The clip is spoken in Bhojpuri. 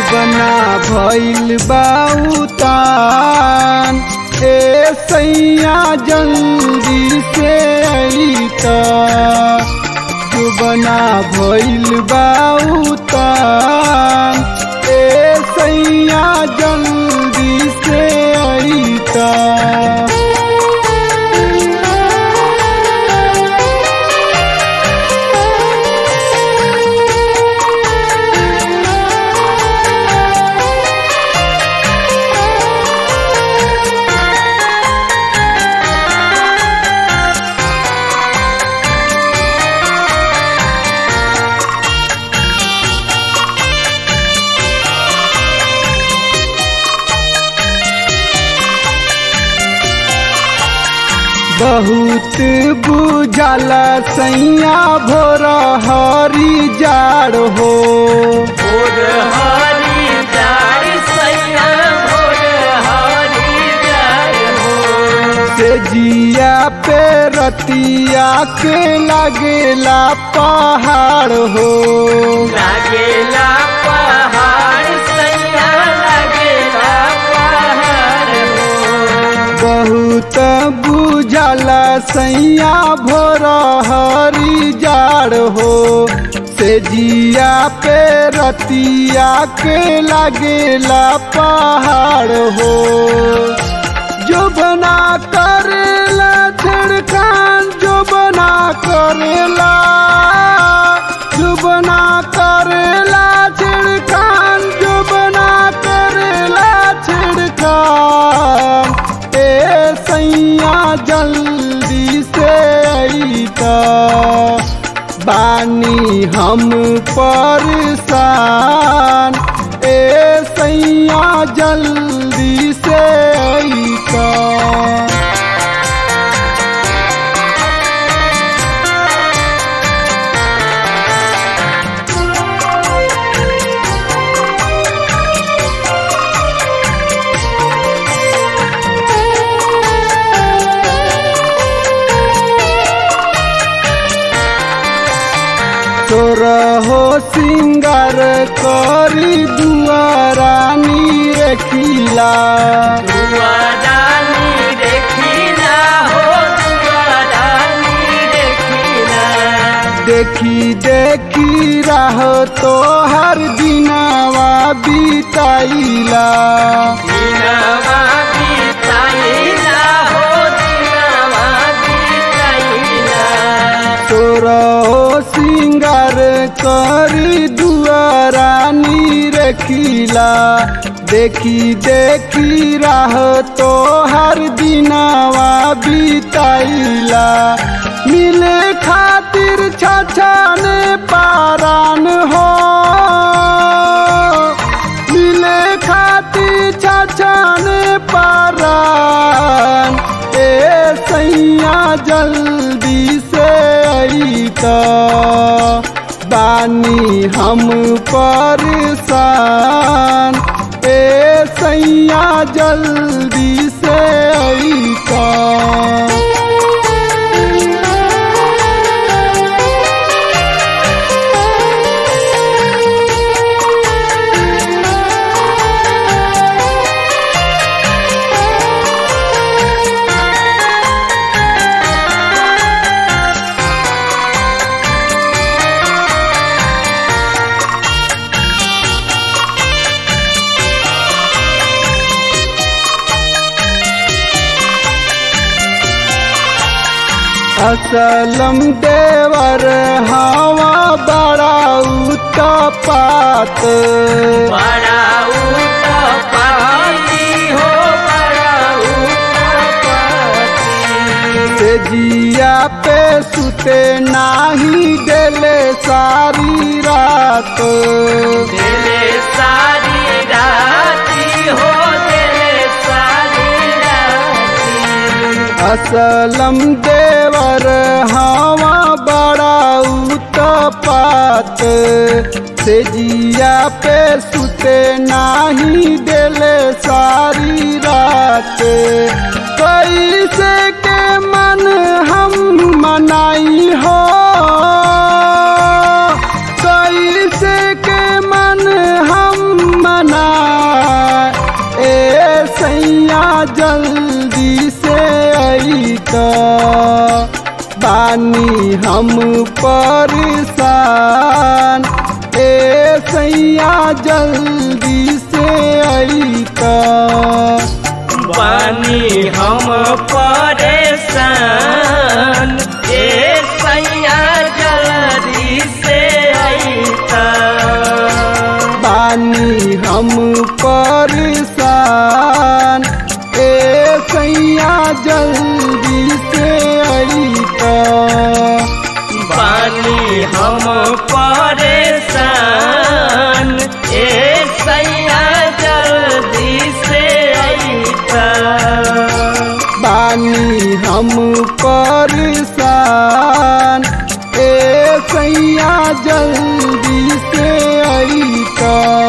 जुबना भइल बाउतान ए सैया जल्दी से अइता जुबना भइल बाउतान ए सैया जल्दी से अइता बहुत बुझाला सैया भोर हरी जाड़ हो भोर हरी जाय सैया भोर हरी जाय हो से जिया पे रतिया के लागेला पहाड़ हो लागेला पहाड़ सैया लागेला पहाड़ हो बहुत बुझाला सैया भोर हरी जाड़ हो से जिया पे रतिया के लागेला पहाड़ हो जो बना करेला छिड़कान जो बना करेला जो बना करेला छिड़कान जो बना करेला छिड़कान ए सैया जल्दी से अइता बानी हम परेशान ए सैया जल्दी से अइता तोर हो सिंगार करी दुआरानी रखिला दुआरानी देखिला हो दुआरानी देखिला देखी देखी राह तो हर दिनावा बीताइला दिनवा बिताइला हो दिनवा बिताइला तोर हो सिंगार करी दुआरानी रखिला देखी देखी राह तो हर दिनावा बीताइला मिले खातिर छछाने पारान हो मिले खातिर छछाने पारान ए सैया जल्दी से अइता बानी हम परेशान ए सैया जल्दी से अइता असलम देवर हवा बड़ा उत्पात बड़ा उत्पाती हो बड़ा उत्पाती से जिया पे सुते नाही देले सारी रात दिले सारी राती हो दिले सारी राती असलम देवर हवा बड़ा उत्पात से जिया पे सुते नाही देले सारी रात कैसे के मन हम मनाई हो कैसे के मन हम बानी हम परेशान ए सैया जल्दी से अईता बानी हम परेशान ए सैया जल्दी से अईता बानी हम परेशान ए सैया जल्दी से अईता बानी हम परेशान ए सैया जल्दी से अईता बानी हम परेशान ए सैया जल्दी से अईता